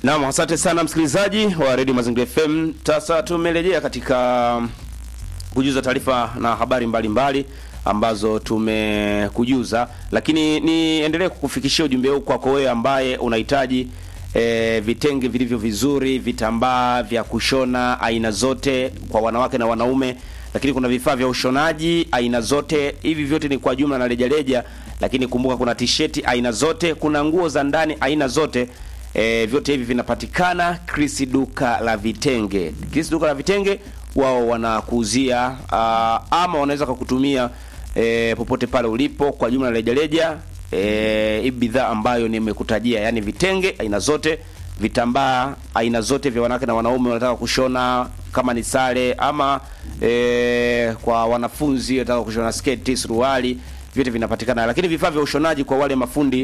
Naam, asante sana msikilizaji wa Radio Mazingira FM. Sasa tumerejea katika kujuza taarifa na habari mbalimbali mbali ambazo tumekujuza, lakini niendelee kukufikishia ujumbe huu kwako wewe ambaye unahitaji e, vitenge vilivyo vizuri, vitambaa vya kushona aina zote kwa wanawake na wanaume, lakini kuna vifaa vya ushonaji aina zote. Hivi vyote ni kwa jumla na rejareja, lakini kumbuka kuna t-shirt aina zote, kuna nguo za ndani aina zote. E, vyote hivi vinapatikana Chris duka la vitenge. Chris duka la vitenge wao wanakuuzia uh, ama wanaweza kukutumia e, popote pale ulipo kwa jumla rejareja eh, hii bidhaa ambayo nimekutajia, yani vitenge aina zote, vitambaa aina zote vya wanawake na wanaume wanataka kushona kama ni sare ama e, kwa wanafunzi wanataka kushona sketi, suruali, vyote vinapatikana. Lakini vifaa vya ushonaji kwa wale mafundi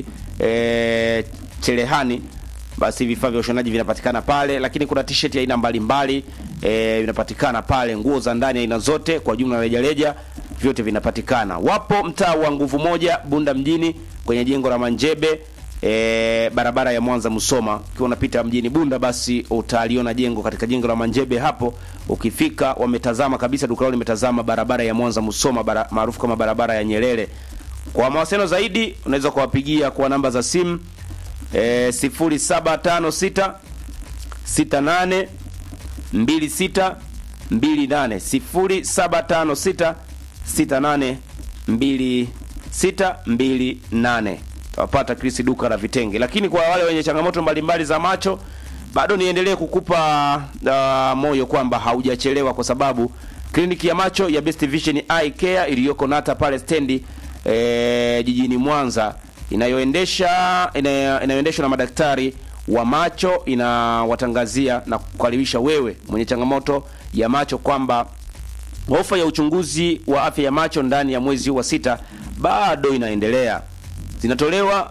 e, cherehani basi vifaa vya ushonaji vinapatikana pale, lakini kuna t-shirt ya aina mbalimbali e, vinapatikana pale, nguo za ndani aina zote kwa jumla rejareja, vyote vinapatikana. Wapo mtaa wa nguvu moja Bunda mjini kwenye jengo la Manjebe e, barabara ya Mwanza Musoma. Ukiwa unapita mjini Bunda, basi utaliona jengo katika jengo la Manjebe hapo. Ukifika wametazama kabisa, duka lao limetazama barabara ya Mwanza Musoma maarufu kama barabara ya Nyerere. Kwa mawasiliano zaidi unaweza kuwapigia kwa namba za simu E, sifuri saba tano sita sita nane mbili sita mbili nane sifuri saba tano sita sita nane mbili sita mbili nane tawapata Chris duka la vitenge. Lakini kwa wale wenye changamoto mbalimbali za macho, bado niendelee kukupa uh, moyo kwamba haujachelewa, kwa sababu kliniki ya macho ya Best Vision Eye Care iliyoko Nata pale stendi e, jijini Mwanza inayoendesha inayoendeshwa na madaktari wa macho inawatangazia na kukaribisha wewe mwenye changamoto ya macho kwamba ofa ya uchunguzi wa afya ya macho ndani ya mwezi wa sita bado inaendelea. Zinatolewa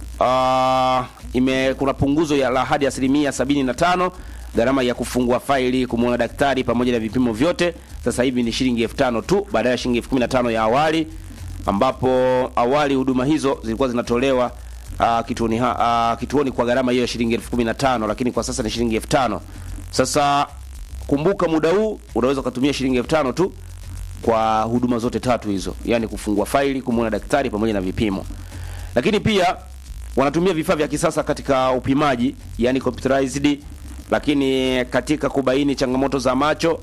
uh, ime kuna punguzo ya la hadi asilimia sabini na tano. Gharama ya kufungua faili, kumwona daktari pamoja na vipimo vyote sasa hivi ni shilingi elfu tano tu badala ya shilingi elfu kumi na tano ya awali ambapo awali huduma hizo zilikuwa zinatolewa uh, kituoni, uh, kituoni kwa gharama hiyo ya shilingi elfu kumi na tano lakini kwa sasa ni shilingi elfu tano Sasa kumbuka, muda huu unaweza ukatumia shilingi elfu tano tu kwa huduma zote tatu hizo, yani kufungua faili, kumwona daktari pamoja na vipimo. Lakini pia wanatumia vifaa vya kisasa katika upimaji, yani computerized, lakini katika kubaini changamoto za macho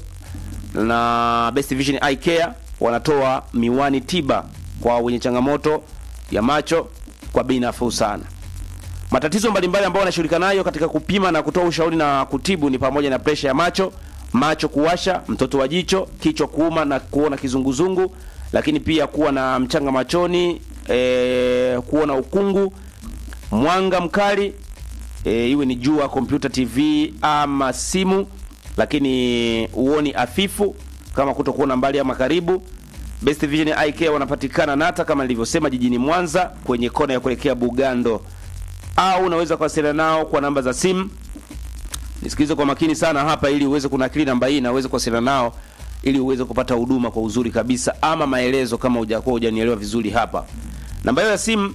na Best Vision Eye Care wanatoa miwani tiba kwa wenye changamoto ya macho kwa bei nafuu sana. Matatizo mbalimbali ambayo wanashughulika nayo katika kupima na kutoa ushauri na kutibu ni pamoja na presha ya macho, macho kuwasha, mtoto wa jicho, kichwa kuuma na kuona kizunguzungu, lakini pia kuwa na mchanga machoni, e, kuona ukungu, mwanga mkali, e, iwe ni jua, kompyuta, TV ama simu, lakini uoni hafifu kama kutokuona mbali ama karibu. Best Vision Eye Care wanapatikana Nata kama nilivyosema, jijini Mwanza kwenye kona ya kuelekea Bugando, au unaweza kuwasiliana nao kwa namba za simu. Nisikilize kwa makini sana hapa, ili uweze kunakili namba hii na uweze kuwasiliana nao ili uweze kupata huduma kwa uzuri kabisa, ama maelezo kama hujakuwa hujanielewa vizuri hapa. Namba hiyo ya simu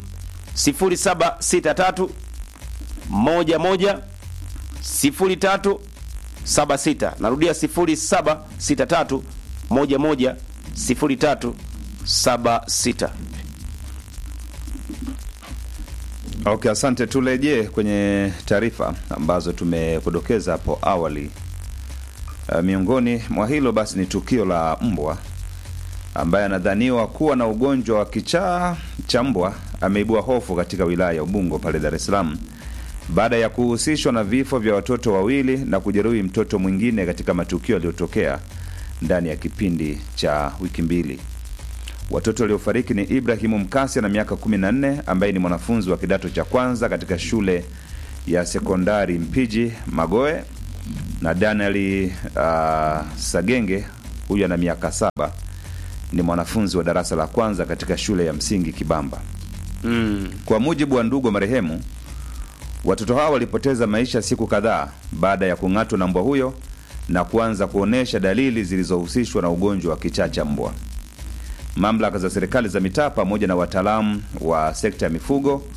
0763 11 03 76. Narudia 0763 11 0376. Okay, asante. Turejee kwenye taarifa ambazo tumekudokeza hapo awali. Uh, miongoni mwa hilo basi ni tukio la mbwa ambaye anadhaniwa kuwa na ugonjwa wa kichaa cha mbwa ameibua hofu katika wilaya ya Ubungo pale Dar es Salaam baada ya kuhusishwa na vifo vya watoto wawili na kujeruhi mtoto mwingine katika matukio yaliyotokea ndani ya kipindi cha wiki mbili. Watoto waliofariki ni Ibrahimu Mkasi na miaka 14 ambaye ni mwanafunzi wa kidato cha kwanza katika shule ya sekondari Mpiji Magoe na Danieli uh, Sagenge huyu ana miaka saba ni mwanafunzi wa darasa la kwanza katika shule ya msingi Kibamba. Mm. Kwa mujibu wa ndugu wa marehemu, watoto hao walipoteza maisha siku kadhaa baada ya kung'atwa na mbwa huyo na kuanza kuonyesha dalili zilizohusishwa na ugonjwa wa kichaa cha mbwa. Mamlaka za serikali za mitaa pamoja na wataalamu wa sekta ya mifugo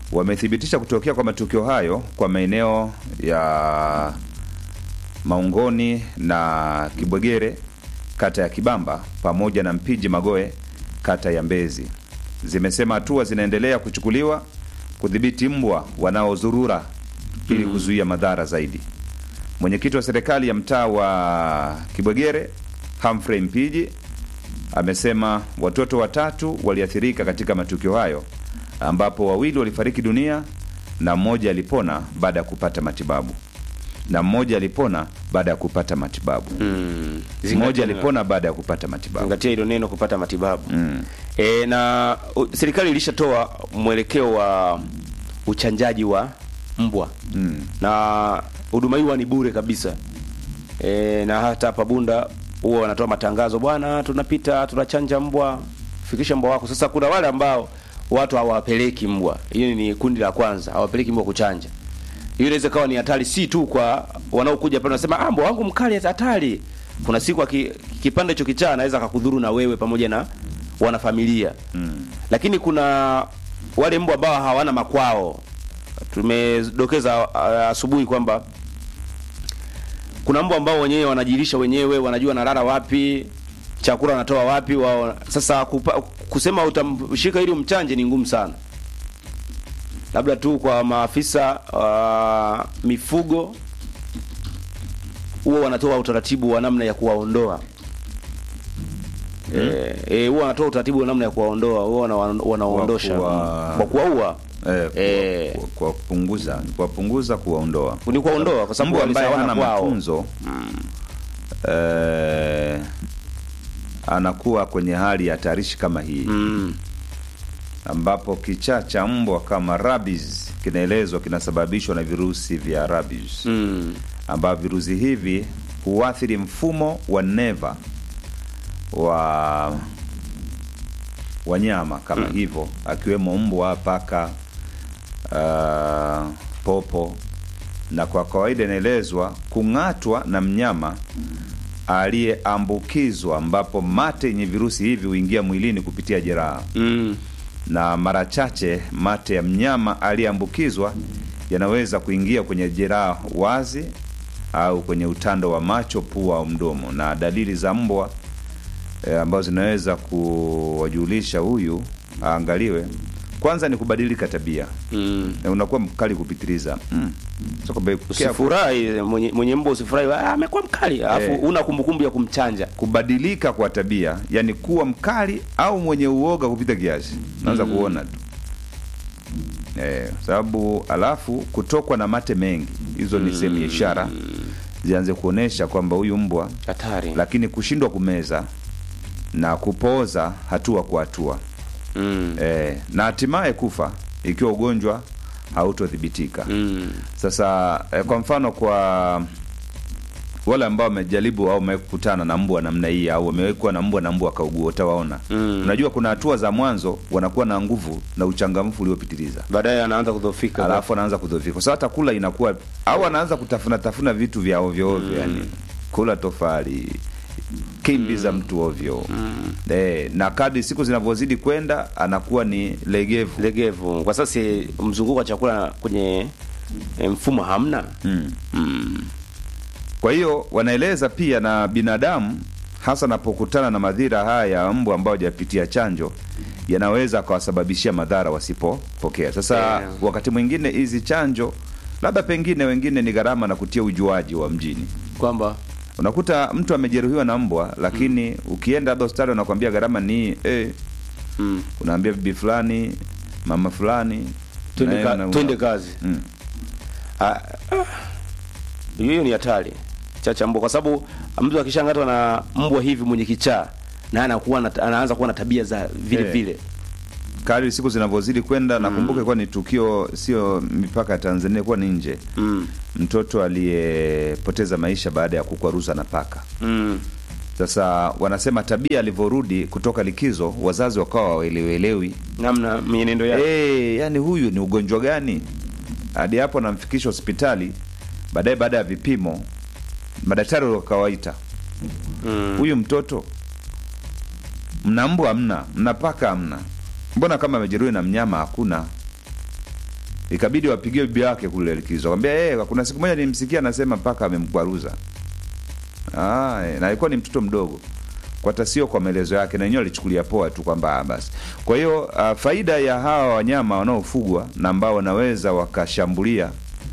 wamethibitisha kutokea kwa matukio hayo kwa maeneo ya Maungoni na Kibwegere kata ya Kibamba pamoja na Mpiji Magoe kata ya Mbezi. Zimesema hatua zinaendelea kuchukuliwa kudhibiti mbwa wanaozurura ili kuzuia madhara zaidi. Mwenyekiti wa serikali ya mtaa wa Kibwegere Humphrey Mpiji amesema watoto watatu waliathirika katika matukio hayo ambapo wawili walifariki dunia na mmoja alipona baada ya kupata matibabu na mmoja alipona baada ya kupata matibabu Mm. mmoja alipona baada ya kupata matibabu zingatia hilo neno kupata matibabu mm. e, na u, serikali ilishatoa mwelekeo wa uchanjaji wa mbwa Mm. na huduma hiyo ni bure kabisa e, na hata hapa Bunda huwa wanatoa matangazo, bwana, tunapita tunachanja mbwa, fikisha mbwa wako. Sasa kuna wale ambao watu hawapeleki mbwa, hiyo ni kundi la kwanza, hawapeleki mbwa kuchanja. Hiyo inaweza kawa ni hatari, si tu kwa wanaokuja pale wanasema ah, mbwa wangu mkali hatari. Kuna siku aki, kipande hicho kichaa anaweza akakudhuru na wewe pamoja na wanafamilia Mm. lakini kuna wale mbwa ambao hawana makwao. Tumedokeza ah, asubuhi kwamba kuna mbwa ambao wenyewe wanajilisha wenyewe, wanajua wanalala wapi, chakula wanatoa wapi wao. Sasa kupa, kusema utamshika ili umchanje ni ngumu sana, labda tu kwa maafisa wa mifugo huwa wanatoa utaratibu wa namna ya kuwaondoa Eh, eh, huwa wanatoa utaratibu wa namna ya kuwaondoa, huwa wana- wanawaondosha Kwa kuwa- kwa kuwaua, Eh, kwa- Eh. kwa- kwa kupunguza kuwapunguza kuwaondoa ni kuwaondoa kwa sababu mbwa ambaye walishawana hana kwao. matunzo eh, anakuwa kwenye hali ya hatarishi kama hii Mm. ambapo kichaa cha mbwa kama rabies kinaelezwa kinasababishwa na virusi vya rabies Mm. ambavyo virusi hivi huathiri mfumo wa neva wa wanyama kama hivyo akiwemo mbwa, paka, uh, popo, na kwa kawaida inaelezwa kung'atwa na mnyama aliyeambukizwa, ambapo mate yenye virusi hivi huingia mwilini kupitia jeraha Mm. na mara chache mate ya mnyama aliyeambukizwa yanaweza kuingia kwenye jeraha wazi au kwenye utando wa macho, pua au mdomo. Na dalili za mbwa e, ambazo zinaweza kuwajulisha huyu aangaliwe, kwanza ni kubadilika tabia, Mm. na unakuwa mkali kupitiliza mm. So, kwamba ukiwa- Usifurahi mwenye, mwenye mbwa usifurahi, ah, amekuwa mkali, alafu Eh. una kumbukumbu ya kumchanja. kubadilika kwa tabia, yani kuwa mkali au mwenye uoga kupita kiasi, unaanza kuona tu eh, sababu alafu kutokwa na mate mengi, hizo ni sehemu ya ishara zianze kuonesha kwamba huyu mbwa, Hatari. lakini kushindwa kumeza na kupooza hatua kwa hatua Mm. eh, na hatimaye kufa ikiwa ugonjwa hautothibitika. Mm. Sasa eh, kwa mfano kwa wale ambao wamejaribu au wamekutana na mbwa namna hii au wamewekwa na mbwa na mbwa akaugua, utawaona Mm. unajua, kuna hatua za mwanzo wanakuwa na nguvu na uchangamfu uliopitiliza, Baadaye anaanza kudhoofika. alafu anaanza kudhoofika. Sasa hata kula inakuwa au anaanza kutafuna tafuna vitu vya ovyo ovyo, yani kula tofali, kimbi za mtu ovyo eh, na kadri siku zinavyozidi kwenda anakuwa ni legevu legevu. Kwa sasa si mzunguko wa chakula kwenye eh, mfumo hamna. mm. Mm. Kwa hiyo wanaeleza pia na binadamu hasa anapokutana na madhira haya ya mbwa ambao hajapitia chanjo yanaweza akawasababishia madhara wasipopokea. Sasa Yeah. wakati mwingine hizi chanjo labda pengine wengine ni gharama na kutia ujuaji wa mjini. Kwamba Unakuta mtu amejeruhiwa na mbwa, lakini ukienda labda hospitali wanakwambia gharama ni eh, mm. unaambia bibi fulani, mama fulani, twende, naye ka, una- twende kazi. Mm. Ah, ah. hiyo ni hatari chacha mbwa, kwa sababu mtu akishangatwa na mbwa hivi mwenye kichaa na anakuwa na, anaanza kuwa na tabia za vile Eh. vile Kadri siku zinavyozidi kwenda, nakumbuka kuwa ni tukio sio mipaka ya Tanzania, kuwa ni nje mm. mtoto aliyepoteza maisha baada ya kukwaruza na paka. Mm. Sasa wanasema tabia alivyorudi kutoka likizo, wazazi wakawa waelewelewi namna mienendo yake e, yani huyu ni ugonjwa gani? Hadi hapo anamfikisha hospitali. Baadaye baada ya vipimo, madaktari wakawaita, mm. huyu mtoto mna mbwa hamna, mna paka hamna, mbona kama amejeruhi na mnyama hakuna? ikabidi wapigie bibi yake kule likizo akamwambia hey, kuna siku moja nilimsikia anasema mpaka amemkwaruza ah, eh, na alikuwa ni mtoto mdogo kwa hata sio kwa maelezo yake na wenyewe alichukulia poa tu kwamba ah, basi kwa hiyo uh, faida ya hawa wanyama wanaofugwa na ambao wanaweza wakashambulia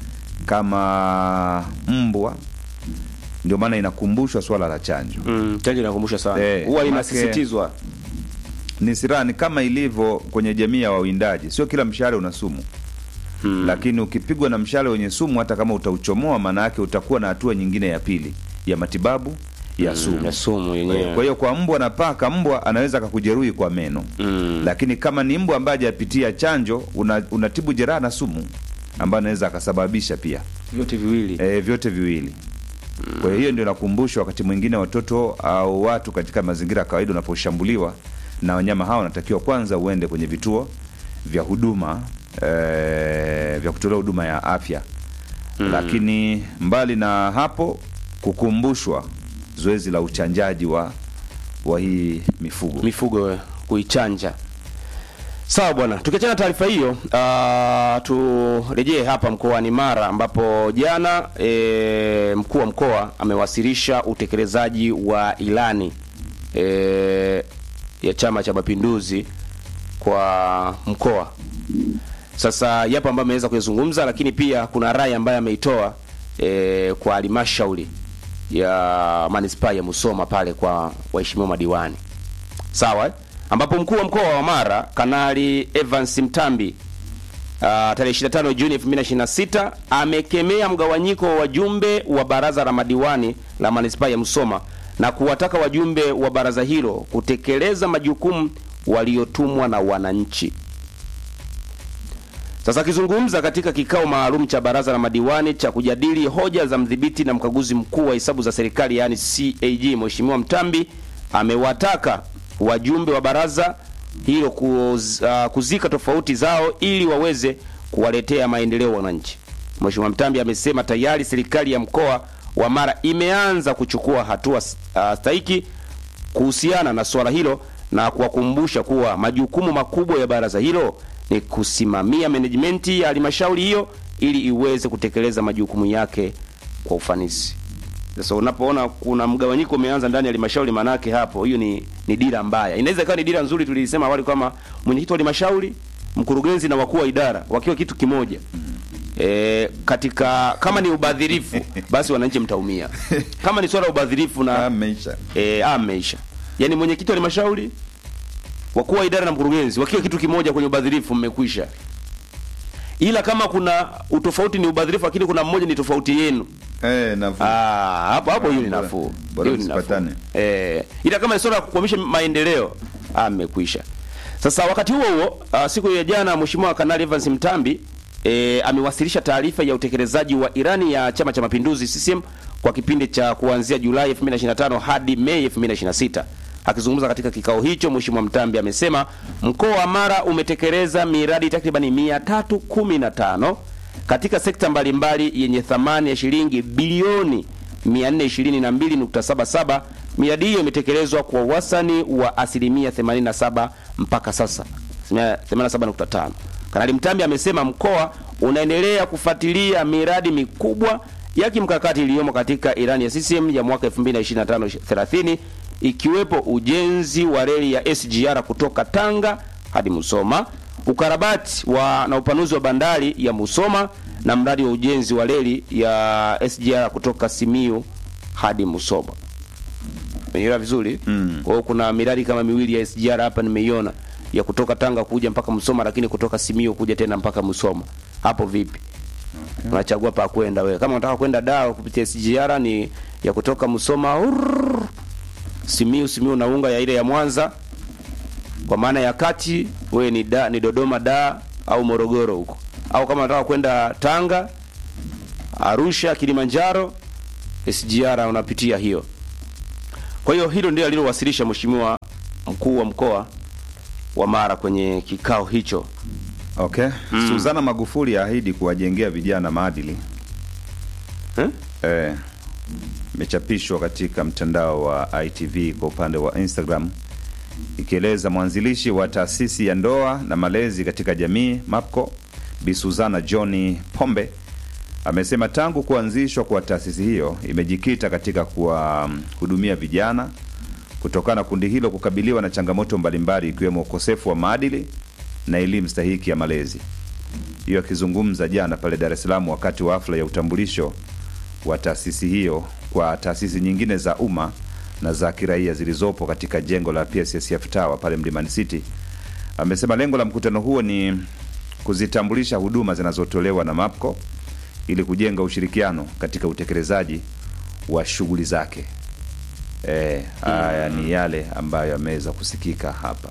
kama mbwa ndio maana inakumbushwa swala la chanjo Mm, chanjo inakumbusha sana Eh, huwa make- inasisitizwa ni silaha ni kama ilivyo kwenye jamii ya wawindaji sio kila mshale una sumu Hmm. lakini ukipigwa na mshale wenye sumu hata kama utauchomoa maana yake utakuwa na hatua nyingine ya pili ya matibabu ya sumu ya sumu kwa yenyewe hiyo kwa mbwa na paka mbwa anaweza akakujeruhi kwa meno Mm. lakini kama ni mbwa ambaye hajapitia chanjo una, unatibu jeraha na sumu ambayo anaweza akasababisha pia vyote viwili e, vyote viwili kwa hiyo hiyo ndio nakumbusha wakati mwingine watoto au watu katika mazingira ya kawaida unaposhambuliwa na wanyama hawa wanatakiwa kwanza uende kwenye vituo vya huduma e, vya kutolea huduma ya afya mm. lakini mbali na hapo kukumbushwa zoezi la uchanjaji wa wa hii mifugo mifugo we, kuichanja sawa bwana tukiachana na taarifa hiyo uh, turejee hapa mkoani mara ambapo jana e, mkuu wa mkoa amewasilisha utekelezaji wa ilani e, ya chama cha mapinduzi kwa mkoa sasa yapo ambayo ameweza kuyazungumza lakini pia kuna rai ambayo ameitoa e, kwa halmashauri ya manispaa ya musoma pale kwa waheshimiwa madiwani sawa eh? ambapo mkuu wa mkoa wa Mara Kanali Evans Mtambi uh, tarehe 25 Juni 2026 amekemea mgawanyiko wa wajumbe wa baraza la madiwani la manispaa ya Musoma na kuwataka wajumbe wa baraza hilo kutekeleza majukumu waliotumwa na wananchi. Sasa akizungumza katika kikao maalum cha baraza la madiwani cha kujadili hoja za mdhibiti na mkaguzi mkuu wa hesabu za serikali yaani CAG, Mheshimiwa Mtambi amewataka wajumbe wa baraza hilo kuz, uh, kuzika tofauti zao ili waweze kuwaletea maendeleo wananchi. Mheshimiwa Mtambi amesema tayari serikali ya mkoa wa Mara imeanza kuchukua hatua uh, stahiki kuhusiana na swala hilo na kuwakumbusha kuwa majukumu makubwa ya baraza hilo ni kusimamia menejimenti ya halmashauri hiyo ili iweze kutekeleza majukumu yake kwa ufanisi. Sasa unapoona kuna mgawanyiko umeanza ndani ya halmashauri, manake hapo hiyo ni, ni dira mbaya. Inaweza ikawa ni dira nzuri, tulisema awali kama mwenyekiti wa halmashauri, mkurugenzi na wakuu wa idara wakiwa kitu kimoja. E, katika kama ni ubadhirifu basi wananchi mtaumia. Kama ni swala la ubadhirifu na ameisha eh, ameisha. Yaani mwenyekiti wa halmashauri, wakuu wa idara na mkurugenzi wakiwa kitu kimoja kwenye ubadhirifu mmekwisha. Ila kama kuna utofauti ni ubadhirifu, lakini kuna mmoja ni tofauti yenu eh, nafuu. Ah, hapo hapo hiyo ni Bora- nafuu. bora Hiyo ni nafuu. msipatane. Eh, ila kama ni swala la kukwamisha maendeleo, amekwisha. Sasa wakati huo huo, uh, siku ya jana Mheshimiwa Kanali Evans Mtambi e, amewasilisha taarifa ya utekelezaji wa irani ya Chama cha Mapinduzi CCM kwa kipindi cha kuanzia Julai 2025 hadi Mei 2026. Akizungumza katika kikao hicho, Mheshimiwa Mtambi amesema mkoa wa Mara umetekeleza miradi takribani 315 katika sekta mbalimbali yenye thamani ya shilingi bilioni 422.77. Miradi hiyo imetekelezwa kwa wastani wa asilimia 87 mpaka sasa, asilimia 87.5. Kanali Mtambi amesema mkoa unaendelea kufuatilia miradi mikubwa ya kimkakati iliyomo katika ilani ya CCM ya mwaka 2025-30 ikiwepo ujenzi wa reli ya SGR kutoka Tanga hadi Musoma, ukarabati wa na upanuzi wa bandari ya Musoma na mradi wa ujenzi wa reli ya SGR kutoka Simiyu hadi Musoma. Umeelewa vizuri? Mm. Kwa hiyo kuna miradi kama miwili ya SGR hapa nimeiona ya kutoka Tanga kuja mpaka Musoma, lakini kutoka Simiyu kuja tena mpaka Musoma. Hapo vipi? Unachagua pa kwenda wewe. Kama unataka kwenda Dar kupitia SGR ni ya kutoka Musoma urrr, Simiyu Simiyu naunga ya ile ya Mwanza kwa maana ya kati wewe ni da, ni Dodoma da au Morogoro huko, au kama unataka kwenda Tanga, Arusha, Kilimanjaro, SGR unapitia hiyo. Kwa hiyo hilo ndio alilowasilisha Mheshimiwa mkuu wa mkoa wa Mara kwenye kikao hicho. Okay. Suzana Magufuli ahidi kuwajengea vijana maadili. Eh? Eh, imechapishwa katika mtandao wa ITV kwa upande wa Instagram ikieleza mwanzilishi wa taasisi ya ndoa na malezi katika jamii MAPCO Bi Suzana John Pombe amesema tangu kuanzishwa kwa taasisi hiyo imejikita katika kuwahudumia vijana kutokana na kundi hilo kukabiliwa na changamoto mbalimbali ikiwemo ukosefu wa maadili na elimu stahiki ya malezi. Hiyo akizungumza jana pale Dar es Salaam wakati wa hafla ya utambulisho wa taasisi hiyo kwa taasisi nyingine za umma na za kiraia zilizopo katika jengo la PSSF Tower pale Mlimani City, amesema lengo la mkutano huo ni kuzitambulisha huduma zinazotolewa na MAPCO ili kujenga ushirikiano katika utekelezaji wa shughuli zake. Eh, haya ni yale ambayo yameweza kusikika hapa.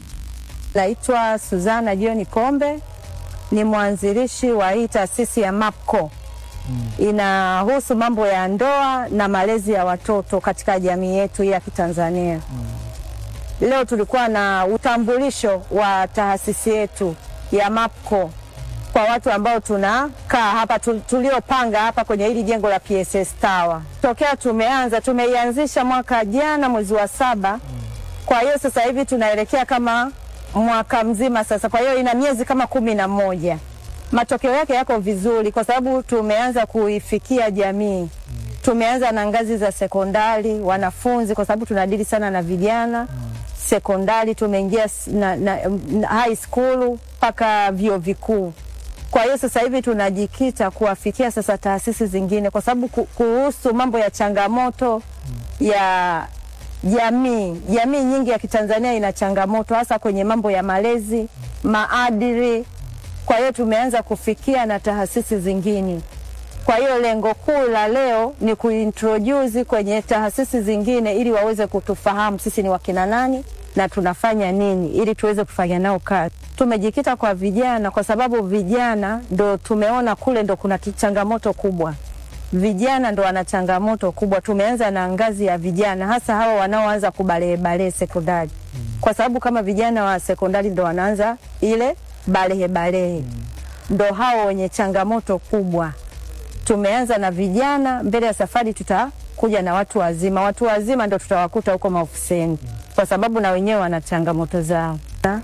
Naitwa Suzana John Kombe, ni mwanzilishi wa hii taasisi ya MAPCO. Inahusu mambo ya ndoa na malezi ya watoto katika jamii yetu ya Kitanzania. Leo tulikuwa na utambulisho wa taasisi yetu ya MAPCO kwa watu ambao tunakaa hapa tu- tuliopanga hapa kwenye hili jengo la PSS Tower. Tokea tumeanza tumeianzisha mwaka jana mwezi wa saba. Kwa hiyo sasa hivi tunaelekea kama mwaka mzima sasa, kwa hiyo ina miezi kama kumi na moja. Matokeo yake yako vizuri kwa sababu tumeanza kuifikia jamii. Tumeanza na ngazi za sekondari, wanafunzi, kwa sababu tunadili sana na vijana sekondari, tumeingia s- na, na, na high school mpaka vyuo vikuu. Kwa hiyo sasa hivi tunajikita kuwafikia sasa taasisi zingine, kwa sababu ku- kuhusu mambo ya changamoto ya jamii, jamii nyingi ya Kitanzania ina changamoto hasa kwenye mambo ya malezi, maadili. Kwa hiyo tumeanza kufikia na taasisi zingine. Kwa hiyo lengo kuu la leo ni kuintroduce kwenye taasisi zingine ili waweze kutufahamu sisi ni wakina nani na tunafanya nini ili tuweze kufanya nao kazi. Tumejikita kwa vijana kwa sababu vijana ndo tumeona kule ndo kuna ki- changamoto kubwa. Vijana ndo wana changamoto kubwa. Tumeanza na ngazi ya vijana, hasa hawa wanaoanza kubalehe balehe sekondari, kwa sababu kama vijana wa sekondari ndo wanaanza ile balehe balehe, ndo hao wenye changamoto kubwa tumeanza na vijana. Mbele ya safari tutakuja na watu wazima. Watu wazima ndo tutawakuta huko maofisini, kwa sababu na wenyewe wana changamoto zao. Na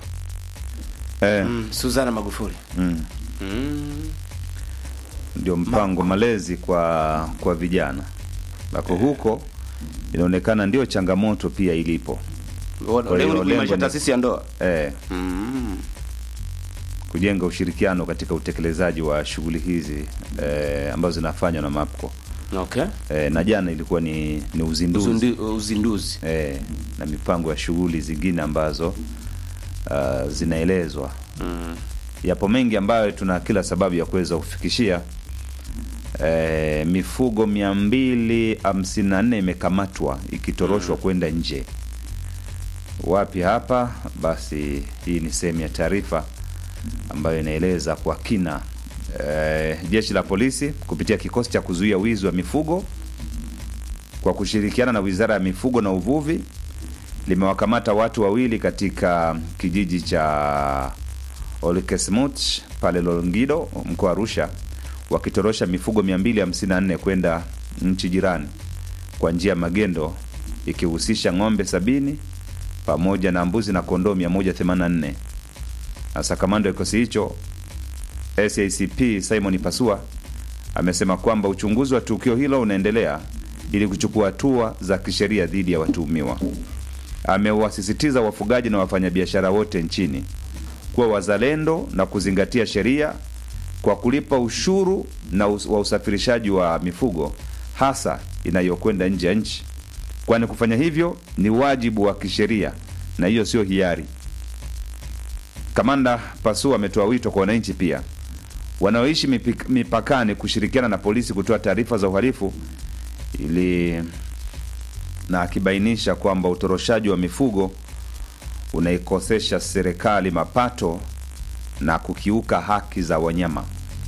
Eh, Mm, Suzana Magufuli. mm. Mm. ndio mpango malezi kwa kwa vijana bako huko inaonekana ndio changamoto pia ilipo Lengo hiyo ni lengo kuimarisha ni- taasisi ya ndoa. eh, Mm. kujenga ushirikiano katika utekelezaji wa shughuli hizi eh, ambazo zinafanywa na MAPCO Okay. eh, na jana ilikuwa ni, ni uzinduzi Uzundi, uzinduzi. eh, na mipango ya shughuli zingine ambazo uh, zinaelezwa Mm. yapo mengi ambayo tuna kila sababu ya kuweza kufikishia e, mifugo mia mbili hamsini na nne imekamatwa ikitoroshwa kwenda nje wapi hapa basi hii ni sehemu ya taarifa ambayo inaeleza kwa kina e, jeshi la polisi kupitia kikosi cha kuzuia wizi wa mifugo kwa kushirikiana na wizara ya mifugo na uvuvi limewakamata watu wawili katika kijiji cha Olkesmut pale Longido mkoa wa Arusha wakitorosha mifugo 254 kwenda nchi jirani kwa njia ya magendo ikihusisha ng'ombe sabini pamoja na mbuzi na kondoo 184. Sasa kamanda wa kikosi hicho SACP Simon Pasua amesema kwamba uchunguzi wa tukio hilo unaendelea ili kuchukua hatua za kisheria dhidi ya watuhumiwa. Amewasisitiza wafugaji na wafanyabiashara wote nchini kuwa wazalendo na kuzingatia sheria kwa kulipa ushuru na us wa usafirishaji wa mifugo hasa inayokwenda nje ya nchi, kwani kufanya hivyo ni wajibu wa kisheria na hiyo sio hiari. Kamanda Pasu ametoa wito kwa wananchi pia wanaoishi mipik- mipakani kushirikiana na polisi kutoa taarifa za uhalifu ili na akibainisha kwamba utoroshaji wa mifugo unaikosesha serikali mapato na kukiuka haki za wanyama.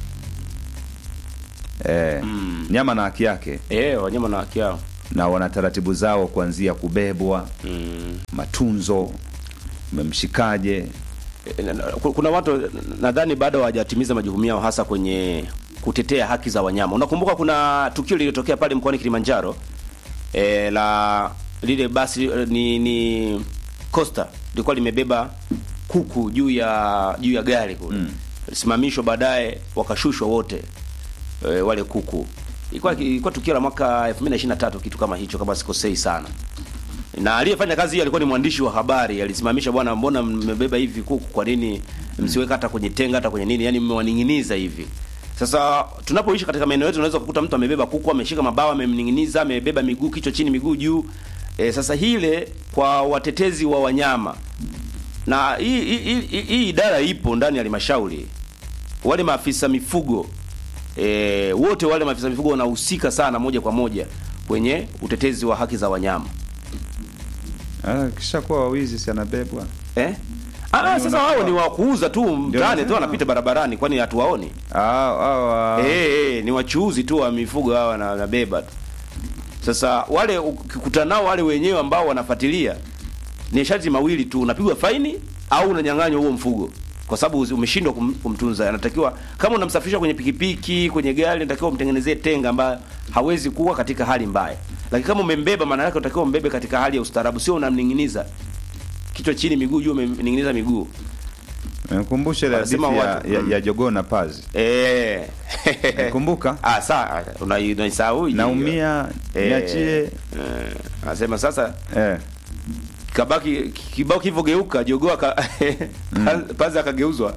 E, Mm. nyama na haki yake Eh, wanyama na haki yao. na wana taratibu zao kuanzia kubebwa, Mm. matunzo, umemshikaje. Eh, na- na- Kuna watu nadhani bado hawajatimiza majukumu yao hasa kwenye kutetea haki za wanyama. Unakumbuka kuna tukio lililotokea pale mkoani Kilimanjaro e, la lile basi eh, ni ni Costa lilikuwa limebeba kuku juu ya juu ya gari kule. Mm. alisimamishwa baadaye wakashushwa wote e, wale kuku. Ilikuwa ilikuwa tukio la mwaka 2023 kitu kama hicho kama sikosei sana. Na aliyefanya kazi hiyo alikuwa ni mwandishi wa habari, alisimamisha, bwana, mbona mmebeba hivi kuku? Kwa nini msiweka hata kwenye tenga hata kwenye nini? Yaani mmewaning'iniza hivi. Sasa tunapoishi katika maeneo yetu unaweza kukuta mtu amebeba kuku, ameshika mabawa, amemning'iniza, amebeba miguu, kichwa chini, miguu juu. E, sasa hile kwa watetezi wa wanyama na hii hii- hii hii idara ipo ndani ya halmashauri, wale maafisa mifugo e, wote wale maafisa mifugo wanahusika sana moja kwa moja kwenye utetezi wa haki za wanyama Ah, kisha kuwa wawizi si anabebwa. eh? Ah, Yaani sasa unakuwa- wao ni wakuuza tu mtaani tu, nasema. wanapita barabarani, kwani hatuwaoni? Ah, ah, ah. Eh, eh, ni wachuuzi tu wa mifugo hawa na wanabeba tu. Sasa wale ukikutana nao wale wenyewe ambao wanafuatilia ni sharti mawili tu, unapigwa faini au unanyang'anywa huo mfugo kwa sababu uzi- umeshindwa kum, kumtunza. Anatakiwa kama unamsafirisha kwenye pikipiki, kwenye gari, unatakiwa umtengenezee tenga ambayo hawezi kuwa katika hali mbaya. Lakini kama umembeba, maana yake unatakiwa umbebe katika hali ya ustaarabu, sio unamning'iniza kichwa chini, miguu juu, umemning'iniza miguu. Nikumbushe ile hadithi Wanasema ya, watu- ya, mm. ya jogoo na pazi. Eh. Kumbuka? Ah, saa unaisahau hii. Naumia, Eh, niachie. eh, anasema sasa Eh. kabaki kibao kilivyogeuka jogoo aka pazi akageuzwa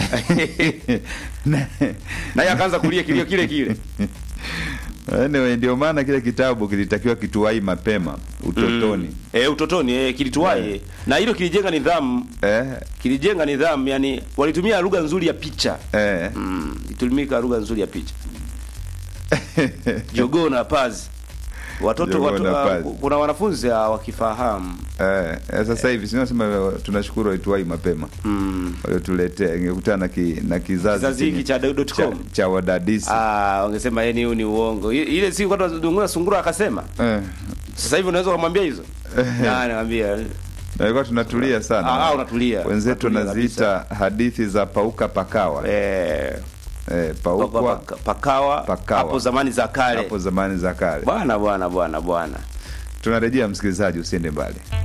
Na- naye akaanza kulia kilio kile kile Anyway, ndio maana kile kitabu kilitakiwa kituwai mapema utotoni. mm. eh, utotoni eh, kilituwai Eh. na hilo kilijenga nidhamu Eh, kilijenga nidhamu yani walitumia lugha nzuri ya picha eh. mm. ilitumika lugha nzuri ya picha jogoo na pazi watoto Jogoo watu, na ah, pazi. kuna wanafunzi hawakifahamu Eh, eh, sasa hivi sinasema tunashukuru waituwai mapema mm. waliotuletea, ingekutana na, ki, na kizazi kizazi hiki chenye- cha dot cha, com cha wadadisi Ah, wangesema yeye huu ni uongo. I- Ile siku watu wanazungumza sungura akasema. eh. Sasa hivi unaweza kumwambia hizo? Na anamwambia. Nalikuwa tunatulia sana Ah, ah, unatulia. wenzetu Unatulia wanaziita hadithi za pauka pakawa Eh, eh, paukwa paka- pakawa, Pakawa. hapo zamani za kale. hapo zamani za kale. Bwana bwana bwana bwana. Tunarejea msikilizaji, usiende mbali.